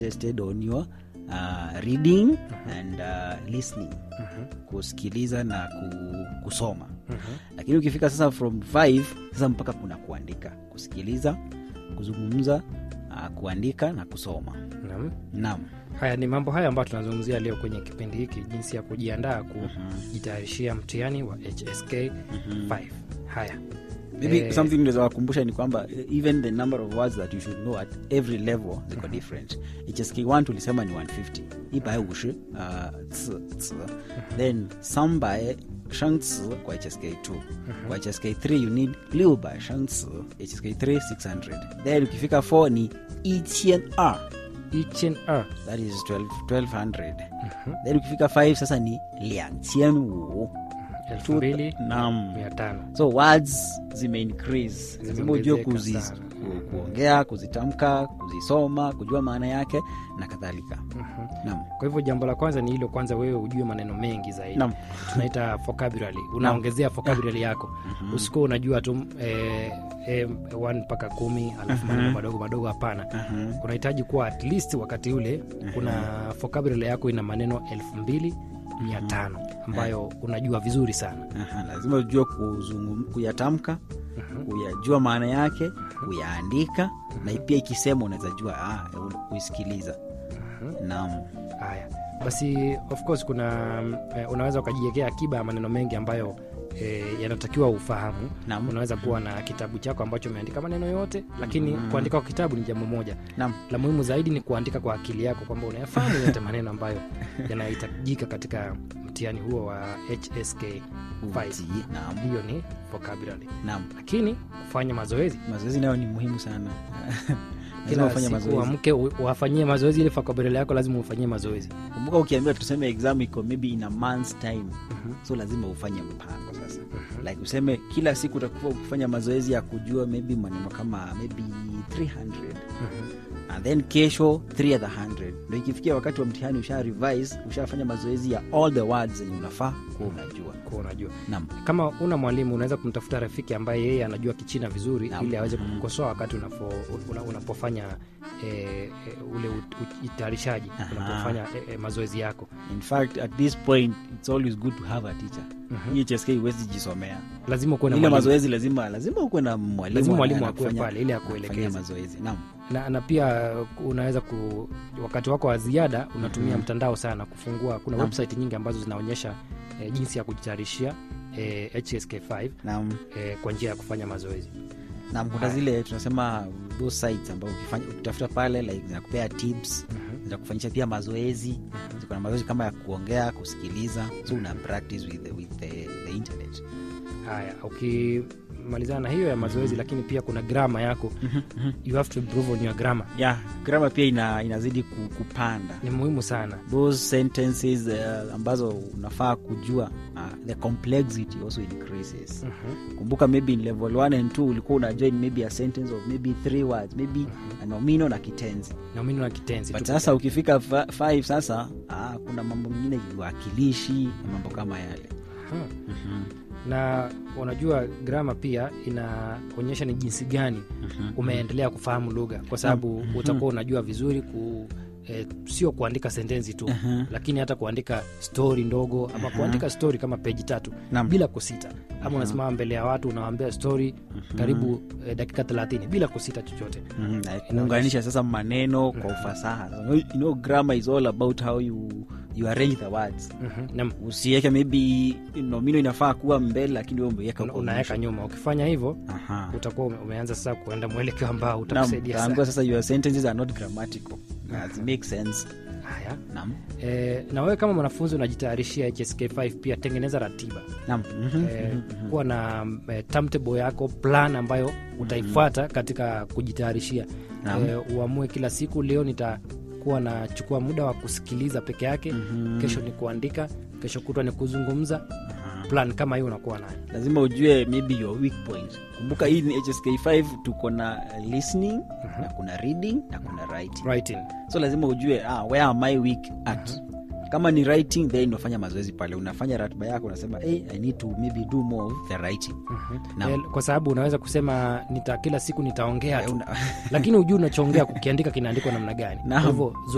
tested on your uh, reading and uh, listening kusikiliza na ku, kusoma lakini ukifika sasa from 5 sasa mpaka kuna kuandika kusikiliza kuzungumza uh, kuandika na kusoma Naam. naam Haya ni mambo haya ambayo tunazungumzia leo kwenye kipindi hiki, jinsi ya kujiandaa kujitayarishia mtihani wa HSK 5. Haya maybe Eh, something naweza wakumbusha ni kwamba eh, even the number of words that you should know at every level ziko different hsk 1 tulisema ni 150 ibae ushi uh, ts, ts. then sambae shangci kwa hsk 2 kwa hsk 3 you need liu bai shangci hsk 3 600 then ukifika 4 ni 1000 each and R. that is 12, 1200 then ukifika 5 sasa ni 2500 elfu mbili Naam. mia tano so words zime increase lazima ujue Zimeongezeka kuzi, sana. ku, kuongea kuzitamka kuzisoma kujua maana yake na kadhalika naam kwa hivyo jambo la kwanza ni hilo kwanza wewe ujue maneno mengi zaidi Naam. tunaita vocabulary unaongezea vocabulary yako usikuwa unajua tu eh, eh, one mpaka kumi alafu maneno madogo madogo hapana unahitaji kuwa at least wakati ule kuna vocabulary yako ina maneno elfu mbili mia tano ambayo unajua vizuri sana Aha, lazima ujue kuzungum, kuyatamka kuyajua maana yake kuyaandika na pia ikisema unaweza jua ah, kuisikiliza naam haya basi of course kuna mm, eh, unaweza ukajiwekea akiba ya maneno mengi ambayo eh, yanatakiwa ufahamu Naam. unaweza kuwa na kitabu chako ambacho umeandika maneno yote lakini kuandika kwa kitabu ni jambo moja naam la muhimu zaidi ni kuandika kwa akili yako kwamba unayafahamu yote maneno ambayo yanahitajika katika mtihani huo wa hsk 5 Uti, naam hiyo ni vocabulary naam lakini kufanya mazoezi mazoezi nayo ni muhimu sana lazima kila ufanye siku mazoezi uamke u- uwafanyie mazoezi ile vocabulary yako lazima ufanyie mazoezi kumbuka ukiambiwa tuseme exam iko maybe in a month's time so lazima ufanye mpango sasa like useme kila siku utakuwa ukifanya mazoezi ya kujua maybe maneno kama maybe 300 and then kesho 3 other 100 ndo ikifikia wakati wa mtihani usha revise ushafanya mazoezi ya all the words zenye unafaa kuwa unajua kuwa unajua naam kama una mwalimu unaweza kumtafuta rafiki ambaye yeye anajua kichina vizuri Naam. ili aweze kukosoa wakati unapo, una, unapofanya eh, eh, ule ut- utayarishaji Aha. unapofanya eh, eh, mazoezi yako in fact at this point it's always good to have a teacher hii hsk huwezi jisomea lazima ukuwe na ile mwalimu. mazoezi lazima lazima ukuwe na mwalimu Lazima mwalimu anaye akuwe anakufanya- pale ili anakufanyia akuelekeze. mazoezi naam na, na pia uh, unaweza ku, wakati wako wa ziada unatumia mtandao sana kufungua kuna Naam. website nyingi ambazo zinaonyesha eh, jinsi ya kujitayarishia eh, hsk5 naam eh, kwa njia ya kufanya mazoezi na kuna zile tunasema those sites ambao ukifanya ukitafuta pale like zinakupea tips zinakufanyisha pia mazoezi ziko na mazoezi kama ya kuongea kusikiliza so una practice with the, with the, the internet haya ukimalizana na hiyo ya mazoezi lakini pia kuna grama yako you have to improve on your grammar yeah grama pia ina, inazidi ku- kupanda ni muhimu sana those sentences uh, ambazo unafaa kujua uh, the complexity also increases kumbuka maybe in level 1 and 2 ulikuwa unajua in maybe a sentence of maybe three words maybe a nomino na kitenzi nomino na kitenzi but tu sasa ukifika 5 sasa ah, kuna mambo mengine viwakilishi na mambo kama yale Aha. na unajua grama pia inaonyesha ni jinsi gani umeendelea kufahamu lugha kwa sababu utakuwa unajua vizuri ku E, sio kuandika sentensi tu lakini hata kuandika stori ndogo ama kuandika stori kama peji tatu Naam. bila kusita ama unasimama mbele ya watu unawambia stori karibu e, dakika thelathini bila kusita chochote Mhm, na kuunganisha sasa maneno kwa ufasaha you know, grammar is all about how you, you arrange the words Mhm. Naam. usiweke maybe nomino inafaa kuwa mbele lakini wewe umeweka Una- kwa unaweka mwisho. nyuma ukifanya hivyo Aha. utakuwa ume- umeanza sasa kuenda mwelekeo ambao Naam, utakusaidia utaambiwa sana sasa your sentences are not grammatical As make sense haya naam e, na wewe kama mwanafunzi unajitayarishia hsk5 pia tengeneza ratiba naam Mhm. e, kuwa na e, timetable yako plan ambayo utaifuata katika kujitayarishia Naam. e, uamue kila siku leo nitakuwa nachukua muda wa kusikiliza peke yake kesho ni kuandika kesho kutwa ni kuzungumza plan kama hiyo unakuwa nayo lazima ujue maybe your weak point kumbuka hii ni hsk5 tuko na listening na kuna reading na kuna writing writing so lazima ujue ah, where am I weak at kama ni writing then unafanya mazoezi pale unafanya ratiba yako unasema hey, i need to maybe do more of the writing Naam. Eh, kwa sababu unaweza kusema nita kila siku nitaongea Eh, tu una- lakini hujui unachoongea kukiandika kinaandikwa namna gani Naam. kwa hivyo